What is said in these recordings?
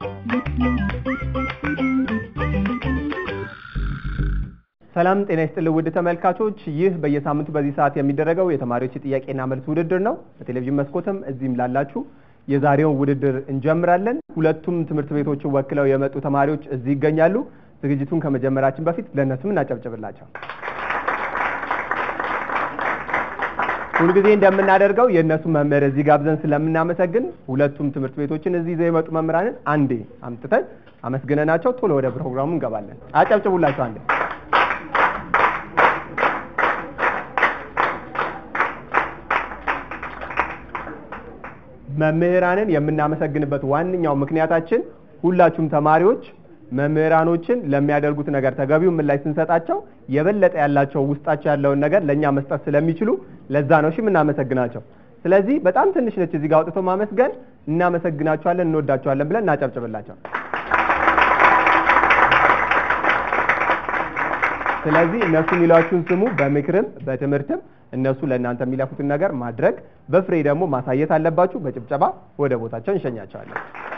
ሰላም ጤና ይስጥልኝ ውድ ተመልካቾች፣ ይህ በየሳምንቱ በዚህ ሰዓት የሚደረገው የተማሪዎች የጥያቄና መልስ ውድድር ነው። በቴሌቪዥን መስኮትም እዚህም ላላችሁ የዛሬውን ውድድር እንጀምራለን። ሁለቱም ትምህርት ቤቶችን ወክለው የመጡ ተማሪዎች እዚህ ይገኛሉ። ዝግጅቱን ከመጀመራችን በፊት ለእነሱም እናጨብጭብላቸው። ሁልጊዜ እንደምናደርገው የእነሱ መምህር እዚህ ጋብዘን ስለምናመሰግን ሁለቱም ትምህርት ቤቶችን እዚህ ይዘው የመጡ መምህራንን አንዴ አምጥተን አመስግነናቸው ቶሎ ወደ ፕሮግራሙ እንገባለን። አጨብጭቡላቸው አንዴ። መምህራንን የምናመሰግንበት ዋነኛው ምክንያታችን ሁላችሁም ተማሪዎች መምህራኖችን ለሚያደርጉት ነገር ተገቢውን ምላሽ ስንሰጣቸው የበለጠ ያላቸው ውስጣቸው ያለውን ነገር ለእኛ መስጠት ስለሚችሉ ለዛ ነው እሺ የምናመሰግናቸው። ስለዚህ በጣም ትንሽ ነች እዚህ ጋር አውጥቶ ማመስገን። እናመሰግናቸዋለን፣ እንወዳቸዋለን ብለን እናጨብጭብላቸው። ስለዚህ እነሱ የሚሏችሁን ስሙ። በምክርም በትምህርትም እነሱ ለእናንተ የሚለፉትን ነገር ማድረግ በፍሬ ደግሞ ማሳየት አለባችሁ። በጭብጨባ ወደ ቦታቸው እንሸኛቸዋለን።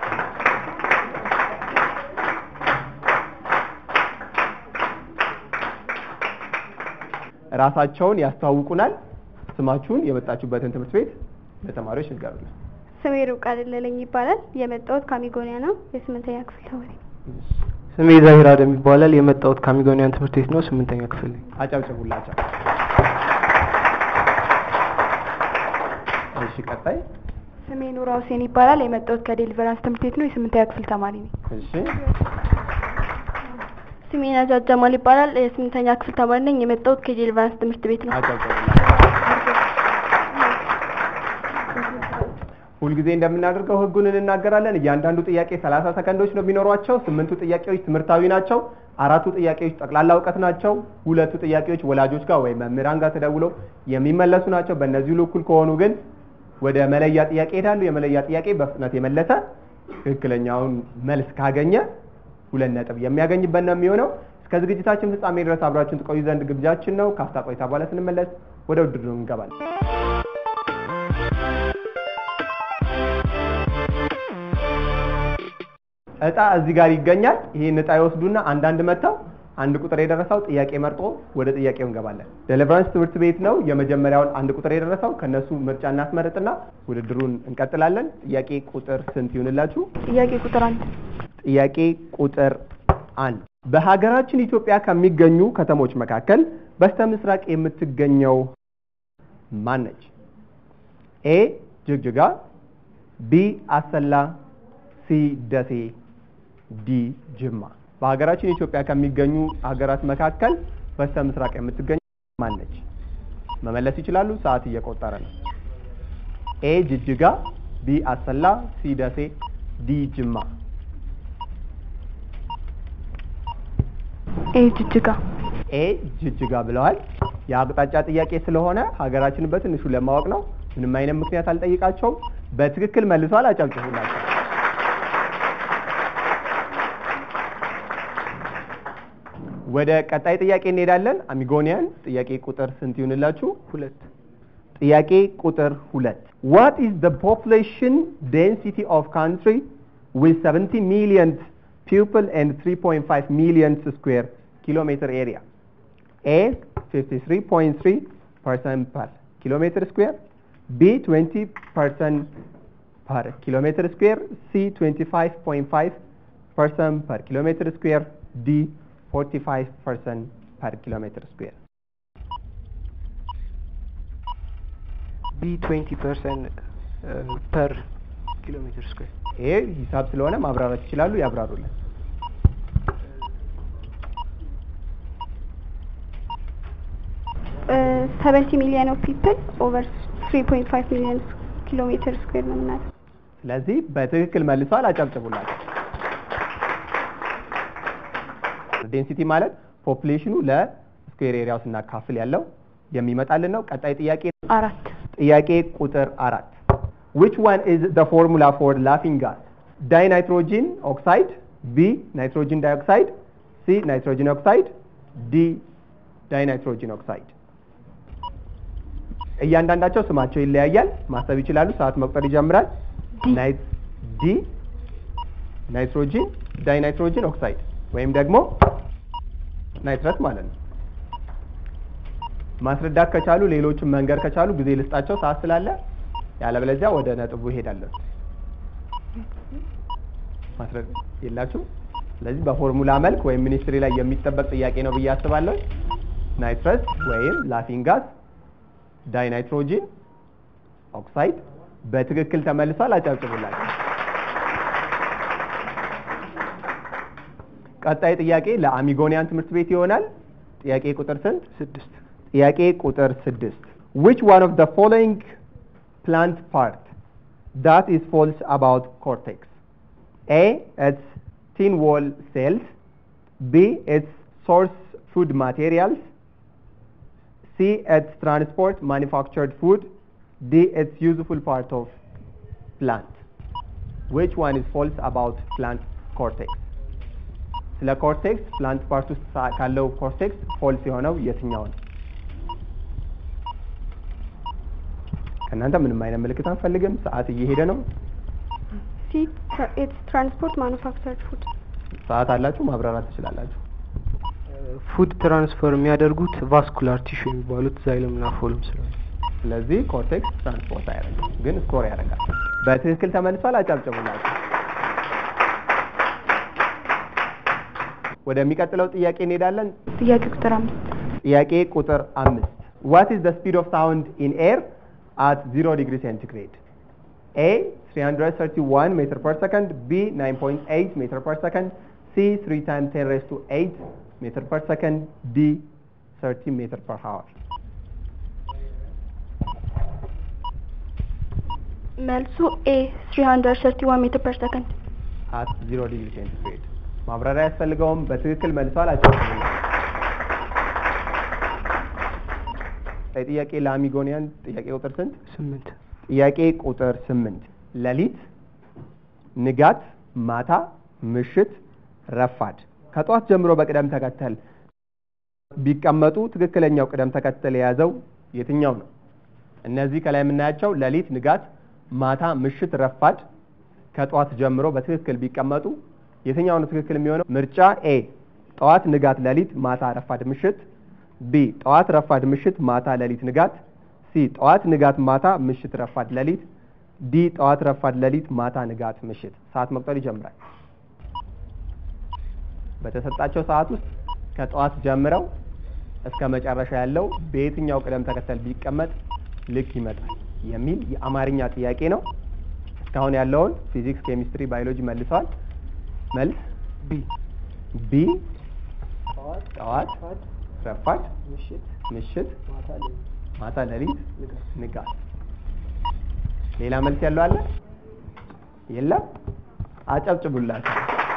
ራሳቸውን ያስተዋውቁናል። ስማችሁን፣ የመጣችሁበትን ትምህርት ቤት ለተማሪዎች ንገሩልን። ስሜ ርብቃ ደለለኝ ይባላል። የመጣሁት ካሚጎኒያ ነው። የስምንተኛ ክፍል ተማሪ ነኝ። ስሜ ዛሂር አደም ይባላል። የመጣሁት ካሚጎኒያን ትምህርት ቤት ነው። ስምንተኛ ክፍል ነኝ። አጨብጭቡላቸው። እሺ፣ ቀጣይ። ስሜ ኑራ ሁሴን ይባላል። የመጣሁት ከዴሊቨራንስ ትምህርት ቤት ነው። የስምንተኛ ክፍል ተማሪ ነኝ። እሺ፣ ስሜ ነጃት ጀማል ይባላል። የስምንተኛ ክፍል ተማሪ ነኝ። የመጣሁት ከዴሊቨራንስ ትምህርት ቤት ነው። አጨብጭቡላቸው። ሁልጊዜ እንደምናደርገው ህጉን እንናገራለን። እያንዳንዱ ጥያቄ 30 ሰከንዶች ነው የሚኖሯቸው። ስምንቱ ጥያቄዎች ትምህርታዊ ናቸው። አራቱ ጥያቄዎች ጠቅላላ እውቀት ናቸው። ሁለቱ ጥያቄዎች ወላጆች ጋር ወይም መምህራን ጋር ተደውለው የሚመለሱ ናቸው። በእነዚህ ሁሉ እኩል ከሆኑ ግን ወደ መለያ ጥያቄ ይሄዳሉ። የመለያ ጥያቄ በፍጥነት የመለሰ ትክክለኛውን መልስ ካገኘ ሁለት ነጥብ የሚያገኝበት ነው የሚሆነው። እስከ ዝግጅታችን ፍጻሜ ድረስ አብራችሁን ትቆዩ ዘንድ ግብዣችን ነው። ካፍታ ቆይታ በኋላ ስንመለስ ወደ ውድድሩ እንገባለን። እጣ እዚህ ጋር ይገኛል። ይሄን እጣ ይወስዱና አንዳንድ መጥተው አንድ ቁጥር የደረሰው ጥያቄ መርጦ ወደ ጥያቄው እንገባለን። ዴሊቨራንስ ትምህርት ቤት ነው የመጀመሪያውን አንድ ቁጥር የደረሰው ከነሱ ምርጫ እናስመርጥና ውድድሩን እንቀጥላለን። ጥያቄ ቁጥር ስንት ይሁንላችሁ? ጥያቄ ቁጥር አንድ ጥያቄ ቁጥር አንድ በሀገራችን ኢትዮጵያ ከሚገኙ ከተሞች መካከል በስተ ምስራቅ የምትገኘው ማን ነች? ኤ ጅግጅጋ፣ ቢ አሰላ፣ ሲ ደሴ፣ ዲ ጅማ። በሀገራችን ኢትዮጵያ ከሚገኙ ሀገራት መካከል በስተ ምስራቅ የምትገኝ ማን ነች? መመለስ ይችላሉ። ሰዓት እየቆጠረ ነው። ኤ ጅጅጋ፣ ቢ አሰላ፣ ሲ ደሴ፣ ዲ ጅማ። ኤ ጅጅጋ ኤ ጅጅጋ ብለዋል። የአቅጣጫ ጥያቄ ስለሆነ ሀገራችንን በትንሹ ለማወቅ ነው። ምንም አይነት ምክንያት አልጠይቃቸውም። በትክክል መልሷል። አጨብጭቡላቸው። ወደ ቀጣይ ጥያቄ እንሄዳለን። አሚጎኒያን ጥያቄ ቁጥር ስንት ይሁንላችሁ? ሁለት። ጥያቄ ቁጥር ሁለት ዋት ኢዝ ዘ ፖፑሌሽን ዴንሲቲ ኦፍ ካንትሪ ዊዝ 70 ሚሊየን ፒፕል ኤንድ 3.5 ሚሊየን ስኩዌር ኪሎ ሜትር ኤሪያ ኤ 53.3 ፐርሰንት ፐር ኪሎ ሜትር ስኩዌር ቢ 20 ፐርሰንት ፐር ኪሎ ሜትር ስኩዌር ሲ 25.5 ፐርሰንት ፐር ኪሎ ሜትር ስኩዌር ዲ 45 ፐርሰንት ፐር ኪሎ ሜትር ስኩዌር ቢ 20 ፐርሰንት ፐር ኪሎ ሜትር ስኩዌር ይሄ ሂሳብ ስለሆነ ማብራራት ይችላሉ። ያብራሩልን። ሰቨንቲ ሚሊዮን ኦፍ ፒፕል ኦቨር ትሪ ፖይንት ፋይቭ ሚሊዮን ኪሎ ሜትር ስኩዌር ነው የምናለው። ስለዚህ በትክክል መልሷል። አጨብጭቡላቸው። ዴንሲቲ ማለት ፖፑሌሽኑ ለስኩዌር ኤሪያው ስናካፍል ያለው የሚመጣልን ነው። ቀጣይ ጥያቄ አራት ጥያቄ ቁጥር አራት which one is the formula for laughing gas dinitrogen oxide b nitrogen dioxide c nitrogen oxide d dinitrogen oxide እያንዳንዳቸው ስማቸው ይለያያል። ማሰብ ይችላሉ። ሰዓት መቁጠር ይጀምራል። ናይት ዲ ናይትሮጂን ዳይናይትሮጂን ኦክሳይድ ወይም ደግሞ ናይትረስ ማለት ነው። ማስረዳት ከቻሉ ሌሎችን መንገር ከቻሉ ጊዜ ልስጣቸው ሰዓት ስላለ፣ ያለበለዚያ ወደ ነጥቡ ይሄዳለን። ማስረድ የላችሁ። ስለዚህ በፎርሙላ መልክ ወይም ሚኒስትሪ ላይ የሚጠበቅ ጥያቄ ነው ብዬ አስባለሁ። ናይትረስ ወይም ላፊንግ ጋዝ ዳይናይትሮጂን ኦክሳይድ በትክክል ተመልሷል። አጨብጭቡላቸው። ቀጣይ ጥያቄ ለአሚጎኒያን ትምህርት ቤት ይሆናል። ጥያቄ ቁጥር ስንት? ስድስት ጥያቄ ቁጥር ስድስት which one of the following plant part that is false about cortex a its thin wall cells b its source food materials c its transport manufactured food d its useful part of plant which one is false about plant cortex ስለ ኮርቴክስ ፕላንት ፓርት ውስጥ ሳ- ካለው ኮርቴክስ ፎልስ የሆነው የትኛው ነው? ከእናንተ ምንም አይነት ምልክት አንፈልግም። ሰዓት እየሄደ ነው። ሲ ኢትስ ትራንስፖርት ማኑፋክቸርድ ፉድ ሰዓት አላችሁ፣ ማብራራት ትችላላችሁ። ፉድ ትራንስፈር የሚያደርጉት ቫስኩላር ቲሹ የሚባሉት ዛይለም እና ፎልም ስለሆነ ስለዚህ ኮርቴክስ ትራንስፖርት አያደርግም፣ ግን ስኮር ያደርጋል። በትክክል ተመልሷል። አጨብጭቡላችሁ። ወደሚቀጥለው ጥያቄ እንሄዳለን። ጥያቄ ቁጥር አምስት ጥያቄ ቁጥር አምስት What is the speed of sound in air at 0 degree centigrade? A 331 meter per second, B 9.8 meter per second, C 3 times 10 raised to 8 meter per second, D 30 meter per hour. መልሱ ኤ 331 ሜትር ፐር ሰከንድ at 0 degree centigrade. ማብራሪያ ያስፈልገውም በትክክል መልሷል። አጨብጭቡለት። ጥያቄ ለአሚጎኒያን ጥያቄ ቁጥር ስንት? ስምንት ጥያቄ ቁጥር ስምንት ሌሊት፣ ንጋት፣ ማታ፣ ምሽት፣ ረፋድ ከጧት ጀምሮ በቅደም ተከተል ቢቀመጡ ትክክለኛው ቅደም ተከተል የያዘው የትኛው ነው? እነዚህ ከላይ የምናያቸው ሌሊት፣ ንጋት፣ ማታ፣ ምሽት፣ ረፋድ ከጧት ጀምሮ በትክክል ቢቀመጡ የትኛው ነው ትክክል የሚሆነው? ምርጫ ኤ ጠዋት፣ ንጋት፣ ሌሊት፣ ማታ፣ ረፋድ፣ ምሽት ቢ ጠዋት፣ ረፋድ፣ ምሽት፣ ማታ፣ ሌሊት፣ ንጋት ሲ ጠዋት፣ ንጋት፣ ማታ፣ ምሽት፣ ረፋድ፣ ሌሊት ዲ ጠዋት፣ ረፋድ፣ ሌሊት፣ ማታ፣ ንጋት፣ ምሽት። ሰዓት መቁጠር ይጀምራል። በተሰጣቸው ሰዓት ውስጥ ከጠዋት ጀምረው እስከ መጨረሻ ያለው በየትኛው ቅደም ተከተል ቢቀመጥ ልክ ይመጣል የሚል የአማርኛ ጥያቄ ነው። እስካሁን ያለውን ፊዚክስ፣ ኬሚስትሪ፣ ባዮሎጂ መልሰዋል። መልስ ቢ ቢ ጠዋት፣ ረፋድ፣ ምሽት፣ ማታ፣ ሌሊት፣ ንጋት። ሌላ መልስ ያለው አለ? የለም? አጨብጭቡላቸው።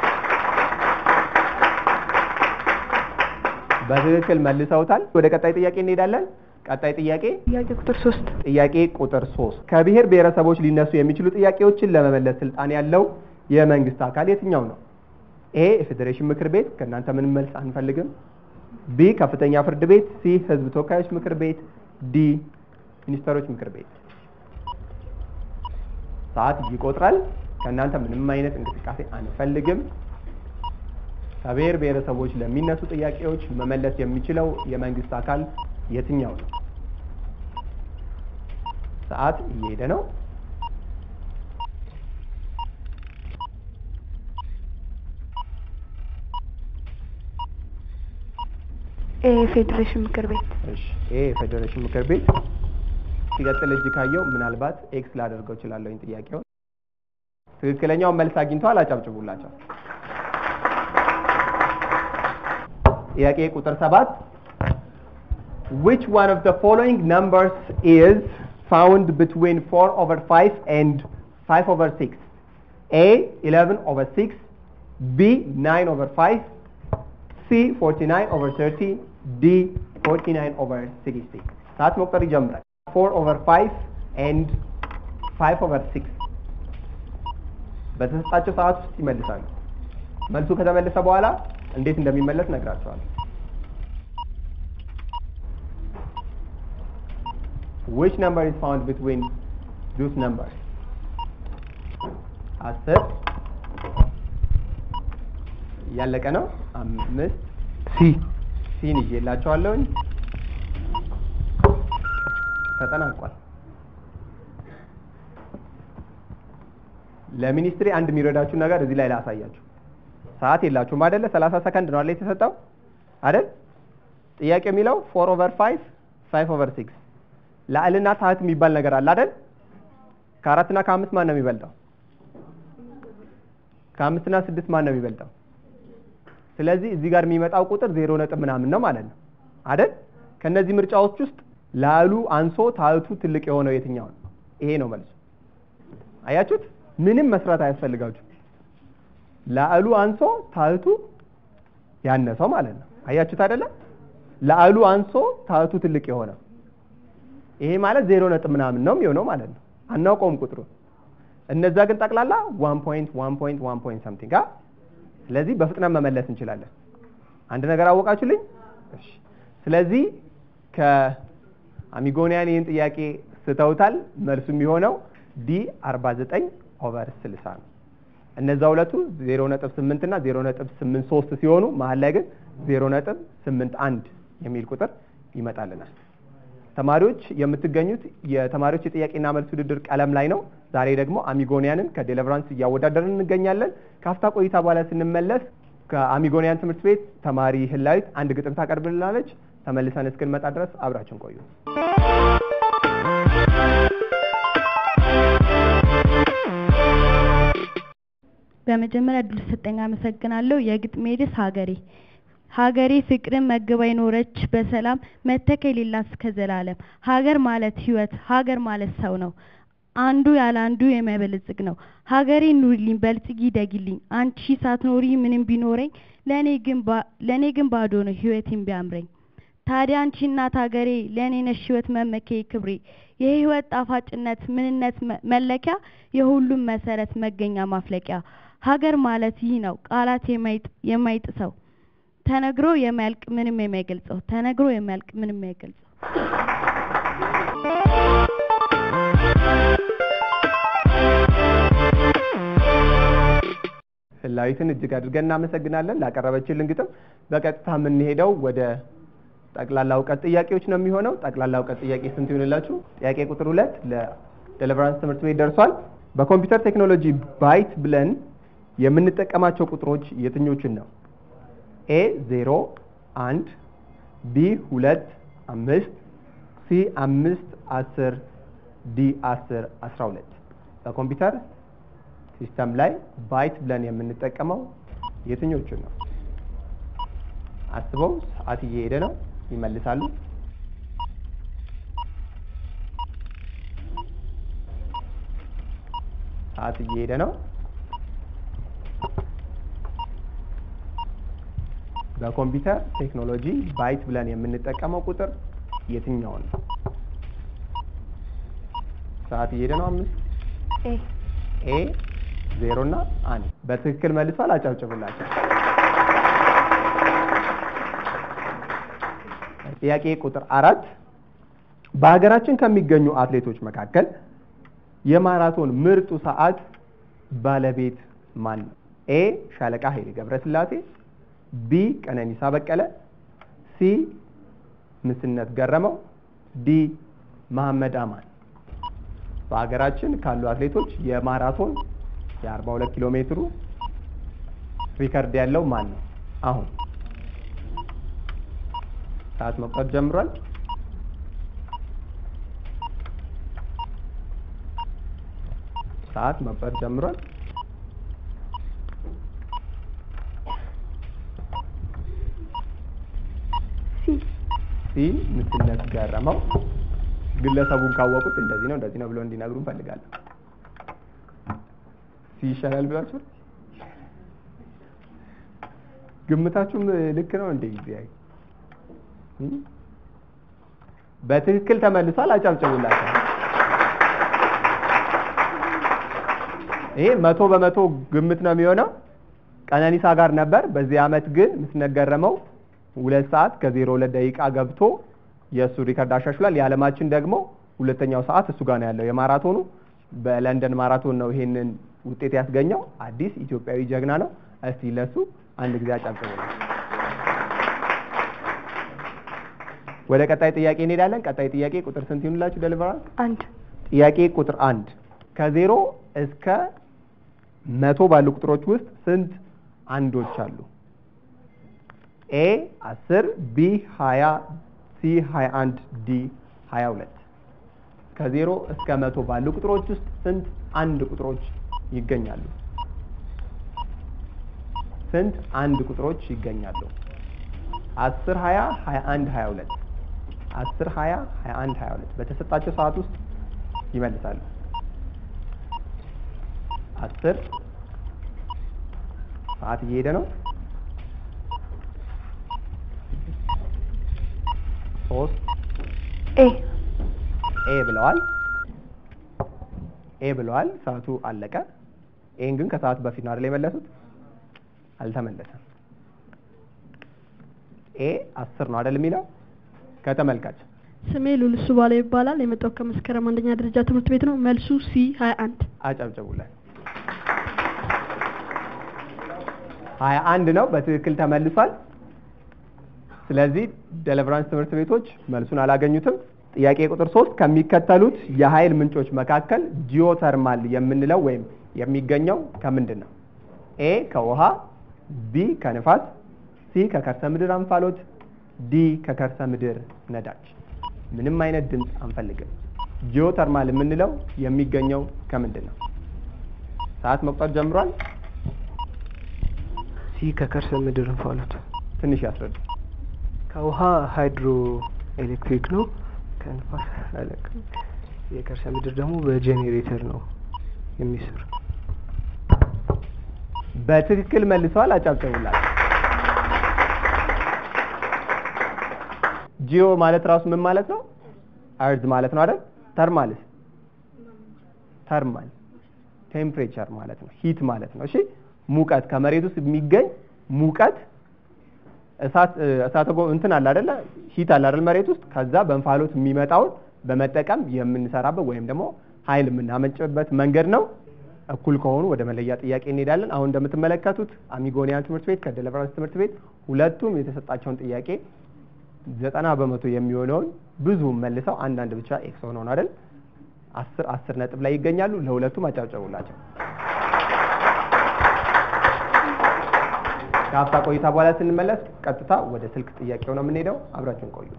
በትክክል መልሰውታል። ወደ ቀጣይ ጥያቄ እንሄዳለን። ቀጣይ ጥያቄ ጥያቄ ቁጥር ሶስት ጥያቄ ቁጥር ሶስት ከብሔር ብሔረሰቦች ሊነሱ የሚችሉ ጥያቄዎችን ለመመለስ ስልጣን ያለው የመንግስት አካል የትኛው ነው? ኤ የፌዴሬሽን ምክር ቤት፣ ከእናንተ ምንም መልስ አንፈልግም። ቢ ከፍተኛ ፍርድ ቤት፣ ሲ ህዝብ ተወካዮች ምክር ቤት፣ ዲ ሚኒስትሮች ምክር ቤት። ሰዓት ይቆጥራል። ከእናንተ ምንም አይነት እንቅስቃሴ አንፈልግም። ከብሔር ብሔረሰቦች ለሚነሱ ጥያቄዎች መመለስ የሚችለው የመንግስት አካል የትኛው ነው? ሰዓት እየሄደ ነው። ኤ ፌዴሬሽን ምክር ቤት እሺ ይሄ የፌዴሬሽን ምክር ቤት ሲቀጥል እጅ ካየው ምናልባት ኤክስ ላደርገው እችላለሁኝ ጥያቄውን። ትክክለኛውን መልስ አግኝተዋል። አጨብጭቡላቸው። ጥያቄ ቁጥር ሰባት which one of the following numbers is found between 4 over 5 and 5 over 6 a 11 over 6 b 9 over 5 c 49 over 30 d 49 over 60 ሰዓት መቁጠር ይጀምራል 4 over 5 and 5 over 6 በተሰጣቸው ሰዓት ውስጥ ይመልሳሉ መልሱ ከተመለሰ በኋላ እንዴት እንደሚመለስ ነግራቸዋል which number is found between those numbers አስር እያለቀ ነው። አምስት ሲ ሲን ይዤላቸዋለሁኝ። ተጠናቋል። ለሚኒስትሪ አንድ የሚረዳችሁ ነገር እዚህ ላይ ላሳያችሁ። ሰዓት የላችሁም አይደለ? 30 ሰከንድ ነው አይደል የተሰጠው አይደል? ጥያቄ የሚለው ፎር ኦቨር ፋይቭ ፋይቭ ኦቨር ሲክስ ላዕልና ታህት የሚባል ነገር አለ አይደል? ከአራትና ከአምስት ማን ነው የሚበልጠው? ከአምስትና ስድስት ማን ነው የሚበልጠው? ስለዚህ እዚህ ጋር የሚመጣው ቁጥር ዜሮ ነጥብ ምናምን ነው ማለት ነው አይደል? ከነዚህ ምርጫዎች ውስጥ ላሉ አንሶ ታህቱ ትልቅ የሆነው የትኛው ነው? ይሄ ነው መልሱ። አያችሁት? ምንም መስራት አያስፈልጋችሁ። ላዕሉ አንሶ ታህቱ ያነሰው ማለት ነው። አያችሁት አይደለ? ላዕሉ አንሶ ታህቱ ትልቅ የሆነው ይሄ ማለት ዜሮ ነጥብ ምናምን ነው የሚሆነው ማለት ነው። አናውቀውም ቁጥሩን። እነዛ ግን ጠቅላላ ዋን ፖይንት ዋን ፖይንት ዋን ፖይንት ሰምቲንግ አ ስለዚህ በፍጥነት መመለስ እንችላለን። አንድ ነገር አወቃችሁልኝ? እሺ። ስለዚህ ከአሚጎኒያን ይህን ጥያቄ ስተውታል። መልሱ የሚሆነው ዲ 49 ኦቨር 60 ነው። እነዛ ሁለቱ 0.8 እና 0.83 ሲሆኑ መሀል ላይ ግን 0.81 የሚል ቁጥር ይመጣልናል። ተማሪዎች የምትገኙት የተማሪዎች የጥያቄና መልስ ውድድር ቀለም ላይ ነው። ዛሬ ደግሞ አሚጎኒያንን ከዴሊቨራንስ እያወዳደርን እንገኛለን። ከአፍታ ቆይታ በኋላ ስንመለስ ከአሚጎኒያን ትምህርት ቤት ተማሪ ህላዊት አንድ ግጥም ታቀርብልናለች። ተመልሰን እስክንመጣ ድረስ አብራችን ቆዩ። በመጀመሪያ እድል ሰጠኝ አመሰግናለሁ። የግጥሜ ርዕስ ሀገሬ ሀገሬ ፍቅርን መግባ የኖረች በሰላም መተካ የሌላት እስከ ዘላለም። ሀገር ማለት ህይወት፣ ሀገር ማለት ሰው ነው። አንዱ ያለ አንዱ የማይበለጽግ ነው። ሀገሬ ኑሪልኝ፣ በልጽጊ፣ ደጊልኝ። አንቺ ሳትኖሪ ምንም ቢኖረኝ ለእኔ ግን ባ- ለእኔ ግን ባዶ ነው ህይወቴን ቢያምረኝ። ታዲያ አንቺ እናት ሀገሬ ለእኔ ነሽ ህይወት መመኪያዬ ክብሬ። የህይወት ጣፋጭነት ምንነት መ- መለኪያ የሁሉም መሰረት መገኛ ማፍለቂያ። ሀገር ማለት ይህ ነው ቃላት የማይጥ- የማይጥሰው ተነግሮ የማያልቅ ምንም የማይገልጸው ተነግሮ የማያልቅ ምንም የማይገልጸው ህላዊትን እጅግ አድርገን እናመሰግናለን ላቀረበችልን ግጥም። በቀጥታ የምንሄደው ወደ ጠቅላላ እውቀት ጥያቄዎች ነው የሚሆነው። ጠቅላላ እውቀት ጥያቄ ስንት ይሆንላችሁ? ጥያቄ ቁጥር ሁለት ለዴሊቨራንስ ትምህርት ቤት ደርሷል። በኮምፒውተር ቴክኖሎጂ ባይት ብለን የምንጠቀማቸው ቁጥሮች የትኞችን ነው? ኤ ዜሮ አንድ ቢ ሁለት አምስት ሲ አምስት አስር ዲ አስር አስራ ሁለት በኮምፒውተር ሲስተም ላይ ባይት ብለን የምንጠቀመው የትኞቹን ነው? አስበው። ሰዓት እየሄደ ነው። ይመልሳሉ። ሰዓት እየሄደ ነው። በኮምፒውተር ቴክኖሎጂ ባይት ብለን የምንጠቀመው ቁጥር የትኛውን ነው? ሰዓት እየሄደ ነው። አምስት ኤ ኤ ዜሮ እና አንድ በትክክል መልሷል። አጨብጭቡላቸው። ጥያቄ ቁጥር አራት በሀገራችን ከሚገኙ አትሌቶች መካከል የማራቶን ምርጡ ሰዓት ባለቤት ማን ነው? ኤ ሻለቃ ኃይሌ ገብረስላሴ፣ ቢ ቀነኒሳ በቀለ፣ ሲ ምስነት ገረመው፣ ዲ መሐመድ አማን። በሀገራችን ካሉ አትሌቶች የማራቶን የ42 ኪሎ ሜትሩ ሪከርድ ያለው ማን ነው? አሁን ሰዓት መቁጠር ጀምሯል። ሰዓት መቁጠር ጀምሯል። ሲ ሲ ምስነት ገረመው። ግለሰቡን ካወቁት እንደዚህ ነው እንደዚህ ነው ብሎ እንዲነግሩ እንፈልጋለን። ሲ ይሻላል ብላችሁ ግምታችሁም ልክ ነው እንዴ? ጊዜ በትክክል ተመልሷል። አጨብጭቡላቸው። ይሄ መቶ በመቶ ግምት ነው የሚሆነው። ቀነኒሳ ጋር ነበር። በዚህ አመት ግን ምስነት ገረመው ሁለት ሰዓት ከዜሮ ሁለት ደቂቃ ገብቶ የእሱ ሪከርድ አሻሽሏል። የዓለማችን ደግሞ ሁለተኛው ሰዓት እሱ ጋር ነው ያለው። የማራቶኑ በለንደን ማራቶን ነው ይሄንን ውጤት ያስገኘው። አዲስ ኢትዮጵያዊ ጀግና ነው። እስቲ ለሱ አንድ ጊዜ አጨብጭቡ። ወደ ቀጣይ ጥያቄ እንሄዳለን። ቀጣይ ጥያቄ ቁጥር ስንት ይሁንላችሁ? ደሊቨራንስ አንድ ጥያቄ ቁጥር አንድ ከዜሮ እስከ መቶ ባሉ ቁጥሮች ውስጥ ስንት አንዶች አሉ? ኤ አስር ቢ ሀያ ሲ ሀያ አንድ ዲ ሀያ ሁለት ከዜሮ እስከ መቶ ባሉ ቁጥሮች ውስጥ ስንት አንድ ቁጥሮች ይገኛሉ? ስንት አንድ ቁጥሮች ይገኛሉ? አስር ሀያ ሀያ አንድ ሀያ ሁለት አስር ሀያ ሀያ አንድ ሀያ ሁለት በተሰጣቸው ሰዓት ውስጥ ይመልሳሉ። አስር ሰዓት እየሄደ ነው። ሶስት ኤ ኤ ብለዋል። ኤ ብለዋል። ሰዓቱ አለቀ። ኤን ግን ከሰዓቱ በፊት ነው አይደል የመለሱት? አልተመለሰም። ኤ አስር ነው አይደል የሚለው ከተመልካች ስሜ ሉልሱ ባላ ይባላል። የመጣው ከመስከረም አንደኛ ደረጃ ትምህርት ቤት ነው። መልሱ ሲ ሀያ አንድ አጨብጭቡለት። ሀያ አንድ ነው በትክክል ተመልሷል። ስለዚህ ደሊቨራንስ ትምህርት ቤቶች መልሱን አላገኙትም። ጥያቄ ቁጥር ሶስት ከሚከተሉት የኃይል ምንጮች መካከል ጂኦተርማል የምንለው ወይም የሚገኘው ከምንድን ነው? ኤ ከውሃ፣ ቢ ከንፋስ፣ ሲ ከከርሰ ምድር እንፋሎት፣ ዲ ከከርሰ ምድር ነዳጅ። ምንም አይነት ድምፅ አንፈልግም። ጂኦተርማል የምንለው የሚገኘው ከምንድን ነው? ሰዓት መቁጠር ጀምሯል። ሲ ከከርሰ ምድር እንፋሎት፣ ትንሽ ያስረዱ። ከውሃ ሃይድሮ ኤሌክትሪክ ነው። ከንፋስ አላውቅም። የከርሰ ምድር ደግሞ በጄኔሬተር ነው የሚሰራ። በትክክል መልሰዋል። አጨብጭቡላቸው። ጂኦ ማለት ራሱ ምን ማለት ነው? አርዝ ማለት ነው አይደል? ተርማልስ ተርማል ቴምፕሬቸር ማለት ነው። ሂት ማለት ነው። እሺ ሙቀት ከመሬት ውስጥ የሚገኝ ሙቀት እሳት እሳተ ጎ እንትን አለ አይደለ? ሂት አለ አይደል? መሬት ውስጥ ከዛ በእንፋሎት የሚመጣውን በመጠቀም የምንሰራበት ወይም ደግሞ ኃይል የምናመንጭበት መንገድ ነው። እኩል ከሆኑ ወደ መለያ ጥያቄ እንሄዳለን። አሁን እንደምትመለከቱት አሚጎኒያን ትምህርት ቤት ከደሊቨራንስ ትምህርት ቤት ሁለቱም የተሰጣቸውን ጥያቄ ዘጠና በመቶ የሚሆነውን ብዙ መልሰው አንዳንድ ብቻ ኤክስ ሆነው ነው አይደል? አስር አስር ነጥብ ላይ ይገኛሉ። ለሁለቱም አጨብጨቡላቸው። ከሀፍታ ቆይታ በኋላ ስንመለስ ቀጥታ ወደ ስልክ ጥያቄው ነው የምንሄደው። አብራችሁን ቆዩ።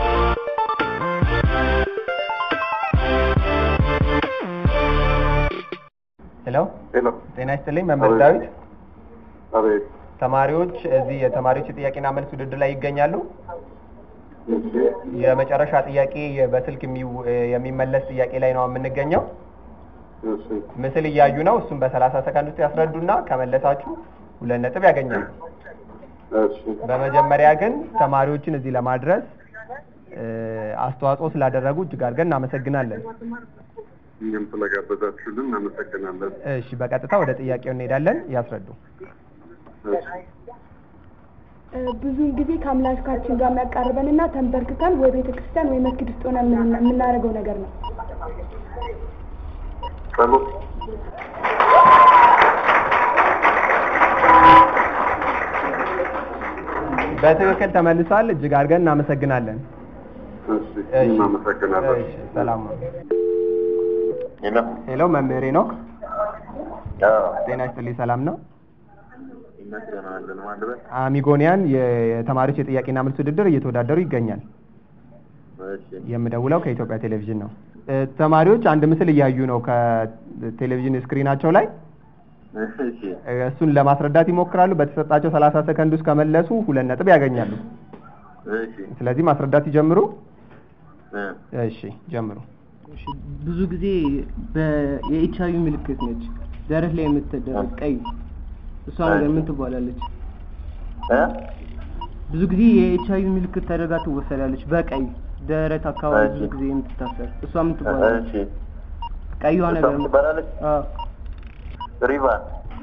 ሄሎ ሄሎ ጤና ይስጥልኝ መምህር ዳዊት። አቤት ተማሪዎች እዚህ የተማሪዎች የጥያቄና መልስ ውድድር ላይ ይገኛሉ። እሺ የመጨረሻ ጥያቄ በስልክ የሚው- የሚመለስ ጥያቄ ላይ ነው የምንገኘው። እሺ ምስል እያዩ ነው። እሱም በሰላሳ ሰከንድ ውስጥ ያስረዱና ከመለሳችሁ ሁለት ነጥብ ያገኛሉ። እሺ በመጀመሪያ ግን ተማሪዎችን እዚህ ለማድረስ እ፣ አስተዋጽኦ ስላደረጉ እጅግ አድርገን እናመሰግናለን። እኛም ስለጋበዛችሁልን እናመሰግናለን። እሺ፣ በቀጥታ ወደ ጥያቄው እንሄዳለን። ያስረዱ። እሺ ብዙውን ጊዜ ከአምላካችን ጋር የሚያቃርበን እና ተንበርክከን ወይ ቤተ ክርስቲያን ወይ መስጊድ ውስጥ ሆነ የምናደርገው ነገር ነው። ጸሎት በትክክል ተመልሷል። እጅግ አድርገን እናመሰግናለን። እሺ እሺ፣ እናመሰግናለን። እሺ፣ ሰላም ነው። ሄሎ ሄሎ መምህር ሄኖክ አዎ ጤና ይስጥልኝ። ሰላም ነው። ይመስገናለን ማለት አሚጎኒያን የተማሪዎች የጥያቄና መልስ ውድድር እየተወዳደሩ ይገኛል። እሺ የምደውለው ከኢትዮጵያ ቴሌቪዥን ነው። እ፣ ተማሪዎች አንድ ምስል እያዩ ነው ከቴሌቪዥን ስክሪናቸው ላይ እሺ እ፣ እሱን ለማስረዳት ይሞክራሉ። በተሰጣቸው 30 ሰከንድ ውስጥ ከመለሱ ሁለት ነጥብ ያገኛሉ። እሺ ስለዚህ ማስረዳት ይጀምሩ። እ እሺ ጀምሩ። እሺ፣ ብዙ ጊዜ የኤች አይቪ ምልክት ነች ደረት ላይ የምትደረግ ቀይ እሷ ነገር ምን ትባላለች? እ ብዙ ጊዜ የኤች አይቪ ምልክት ተደርጋ ትወሰዳለች በቀይ ደረት አካባቢ ብዙ እሺ። ጊዜ የምትታሰር እሷ ምን ትባላለች? እሺ ቀይዋ እሷ ነገር ምን ትባላለች? አዎ ሪቫን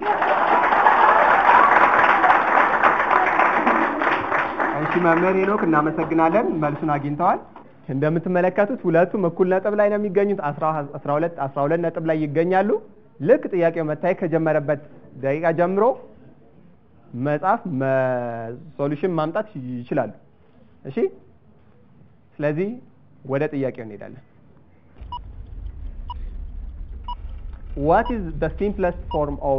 እሺ መምህር ሄኖክ እናመሰግናለን። መልሱን አግኝተዋል። እንደምትመለከቱት ሁለቱም እኩል ነጥብ ላይ ነው የሚገኙት። 12 12 12 ነጥብ ላይ ይገኛሉ። ልክ ጥያቄው መታየት ከጀመረበት ደቂቃ ጀምሮ መጻፍ ሶሉሽን ማምጣት ይችላሉ። እሺ ስለዚህ ወደ ጥያቄው እንሄዳለን። what is the simplest form of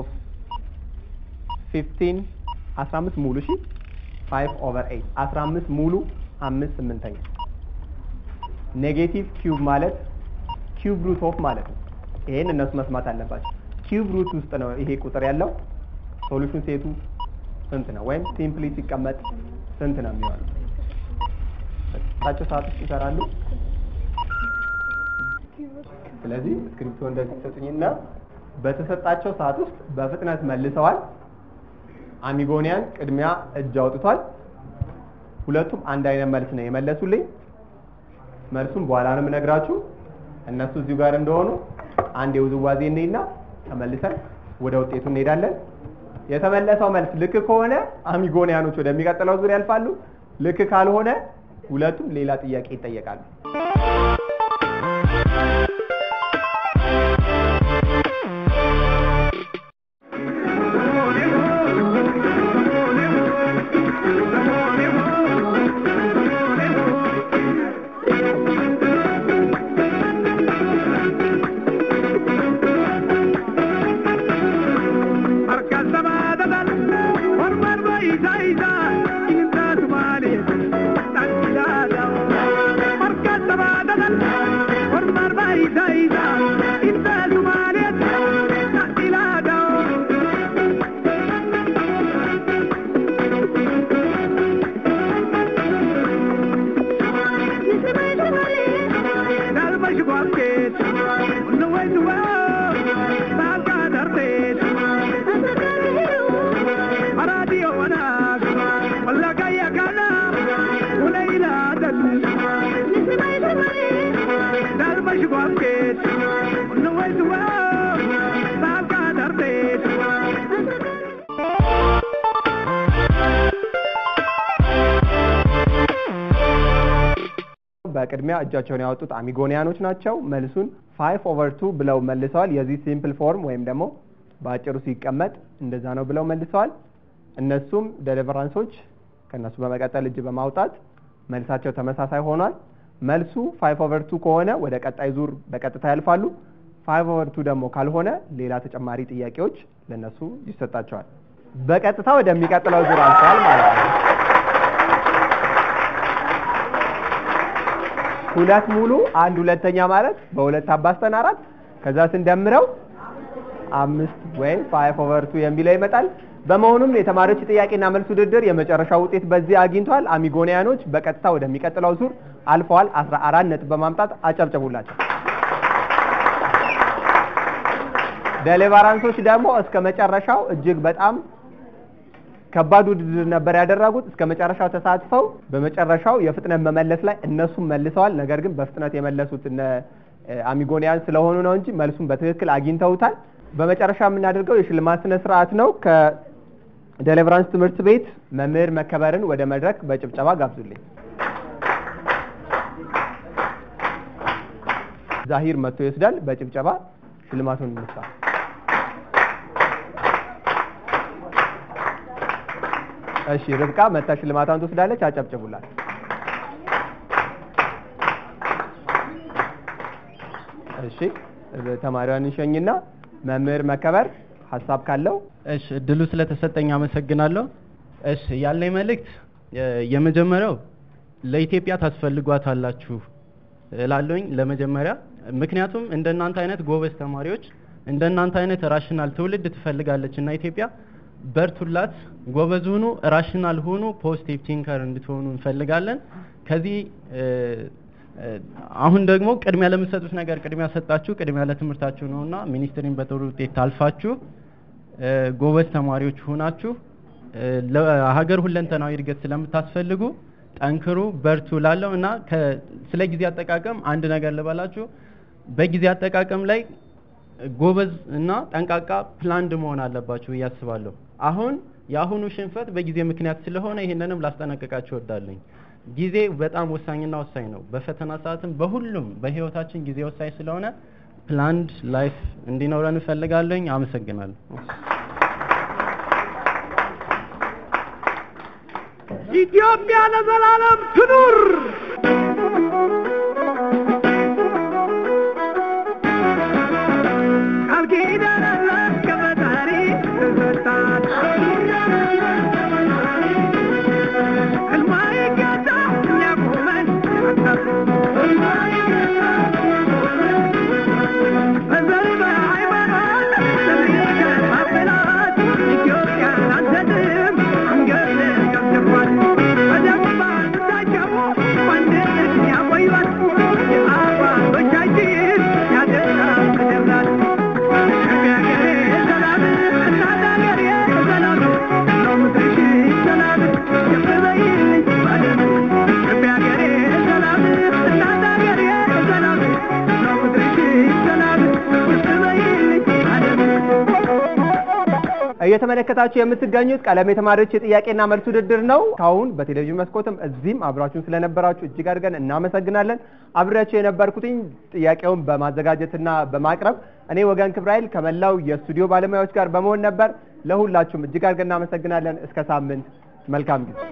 15 15 ሙሉ እሺ 5 over 8 15 ሙሉ 5 ስምንተኛ ኔጌቲቭ ኪዩብ ማለት ኪዩብ ሩት ኦፍ ማለት ነው። ይሄን እነሱ መስማት አለባቸው። ኪዩብ ሩት ውስጥ ነው ይሄ ቁጥር ያለው። ሶሉሽን ሴቱ ስንት ነው? ወይም ሲምፕሊ ሲቀመጥ ስንት ነው የሚሆነው? በተሰጣቸው ሰዓት ውስጥ ይሰራሉ። ስለዚህ እስክሪፕቶ እንደዚህ ሰጡኝና በተሰጣቸው ሰዓት ውስጥ በፍጥነት መልሰዋል። አሚጎኒያን ቅድሚያ እጅ አውጥቷል። ሁለቱም አንድ አይነት መልስ ነው የመለሱልኝ። መልሱም በኋላ ነው የምነግራችሁ። እነሱ እዚሁ ጋር እንደሆኑ አንድ የውዝዋዜ እንይና ተመልሰን ወደ ውጤቱ እንሄዳለን። የተመለሰው መልስ ልክ ከሆነ አሚጎኒያኖች ወደሚቀጥለው ዙር ያልፋሉ። ልክ ካልሆነ ሁለቱም ሌላ ጥያቄ ይጠየቃሉ። በቅድሚያ እጃቸውን ያወጡት አሚጎኒያኖች ናቸው። መልሱን ፋይቭ ኦቨር ቱ ብለው መልሰዋል። የዚህ ሲምፕል ፎርም ወይም ደግሞ በአጭሩ ሲቀመጥ እንደዛ ነው ብለው መልሰዋል። እነሱም ደሊቨራንሶች ከእነሱ በመቀጠል እጅ በማውጣት መልሳቸው ተመሳሳይ ሆኗል። መልሱ ፋይቭ ኦቨር ቱ ከሆነ ወደ ቀጣይ ዙር በቀጥታ ያልፋሉ። ፋይቭ ኦቨር ቱ ደግሞ ካልሆነ ሌላ ተጨማሪ ጥያቄዎች ለነሱ ይሰጣቸዋል። በቀጥታ ወደሚቀጥለው ዙር አልፈዋል ማለት ነው። ሁለት ሙሉ አንድ ሁለተኛ ማለት በሁለት አባዝተን አራት ከዛ ስንደምረው አምስት ወይም ፋይቭ ኦቨር ቱ የሚለው ይመጣል። በመሆኑም የተማሪዎች ጥያቄና መልስ ውድድር የመጨረሻ ውጤት በዚህ አግኝቷል። አሚጎኒያኖች በቀጥታ ወደሚቀጥለው ዙር አልፈዋል። አስራ አራት ነጥብ በማምጣት አጨብጨቡላቸው። ደሊቨራንሶች ደግሞ እስከ መጨረሻው እጅግ በጣም ከባድ ውድድር ነበር ያደረጉት። እስከ መጨረሻው ተሳትፈው በመጨረሻው የፍጥነት መመለስ ላይ እነሱም መልሰዋል። ነገር ግን በፍጥነት የመለሱት እነ አሚጎኒያን ስለሆኑ ነው እንጂ መልሱን በትክክል አግኝተውታል። በመጨረሻ የምናደርገው የሽልማት ስነ ስርዓት ነው። ከዴሊቨራንስ ትምህርት ቤት መምህር መከበርን ወደ መድረክ በጭብጨባ ጋብዙልኝ። ዛሂር መጥቶ ይወስዳል። በጭብጨባ ሽልማቱን እንስጣ። እሺ ርብቃ መታ ሽልማቷን ትወስዳለች። አጨብጭቡላት። እሺ ተማሪዋን እንሸኝና መምህር መከበር ሀሳብ ካለው እሺ እድሉ ስለተሰጠኝ አመሰግናለሁ። እሺ ያለኝ መልእክት የመጀመሪያው ለኢትዮጵያ ታስፈልጓታላችሁ እላለሁኝ ለመጀመሪያ ምክንያቱም እንደናንተ አይነት ጎበዝ ተማሪዎች እንደናንተ አይነት ራሽናል ትውልድ ትፈልጋለች እና ኢትዮጵያ በርቱላት፣ ጎበዝ ሁኑ፣ ራሽናል ሁኑ፣ ፖዚቲቭ ቲንከር እንድትሆኑ እንፈልጋለን። ከዚህ አሁን ደግሞ ቅድሚያ ለምትሰጡት ነገር ቅድሚያ ሰጣችሁ፣ ቅድሚያ ለትምህርታችሁ ነውና ሚኒስትሪን በጥሩ ውጤት ታልፋችሁ ጎበዝ ተማሪዎች ሁናችሁ ለሀገር ሁለንተናዊ እድገት ስለምታስፈልጉ ጠንክሩ፣ በርቱ ላለው እና ስለ ጊዜ አጠቃቀም አንድ ነገር ልበላችሁ። በጊዜ አጠቃቀም ላይ ጎበዝ እና ጠንቃቃ ፕላንድ መሆን አለባችሁ ብዬ አስባለሁ። አሁን የአሁኑ ሽንፈት በጊዜ ምክንያት ስለሆነ ይህንንም ላስጠነቅቃችሁ እወዳለኝ። ጊዜ በጣም ወሳኝና ወሳኝ ነው። በፈተና ሰዓትም በሁሉም በህይወታችን ጊዜ ወሳኝ ስለሆነ ፕላንድ ላይፍ እንዲኖረን እፈልጋለኝ። አመሰግናለሁ። ኢትዮጵያ ለዘላለም ትኑር! ቃል ኪዳን አላት ከፈጣሪ ተሰጣት። ሕልሟ ይገዛ የሚያቆመን በዘር በሃይማኖት የሚከፋፍላት ኢትዮጵያን አንሰጥም አንገት ከፍተዋል። በደም ባንዳቸው ማንነት ያቆዩት የአባቶቻችን ያደራ ምድር ናት። ኢትዮጵያ ሀገሬ ሰላም፣ እናት ሀገሬ ሰላም፣ ነው ምድርሽ ሰላም፣ ከፍ በይልኝ ዓለም። ኢትዮጵያ ሀገሬ ሰላም፣ እናት ሀገሬ ሰላም፣ ነው ምድርሽ ሰላም፣ ከፍ በይልኝ ዓለም። እየተመለከታችሁ የምትገኙት ቀለም የተማሪዎች የጥያቄና መልስ ውድድር ነው። ካሁን በቴሌቪዥን መስኮትም እዚህም አብራችሁን ስለነበራችሁ እጅግ አድርገን እናመሰግናለን። አብሬያቸው የነበርኩትኝ ጥያቄውን በማዘጋጀትና በማቅረብ እኔ ወገን ክብራይል ከመላው የስቱዲዮ ባለሙያዎች ጋር በመሆን ነበር። ለሁላችሁም እጅግ አድርገን እናመሰግናለን። እስከ ሳምንት መልካም ጊዜ።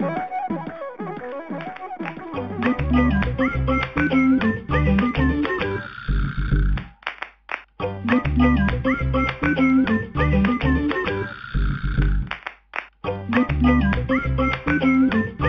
Thank you.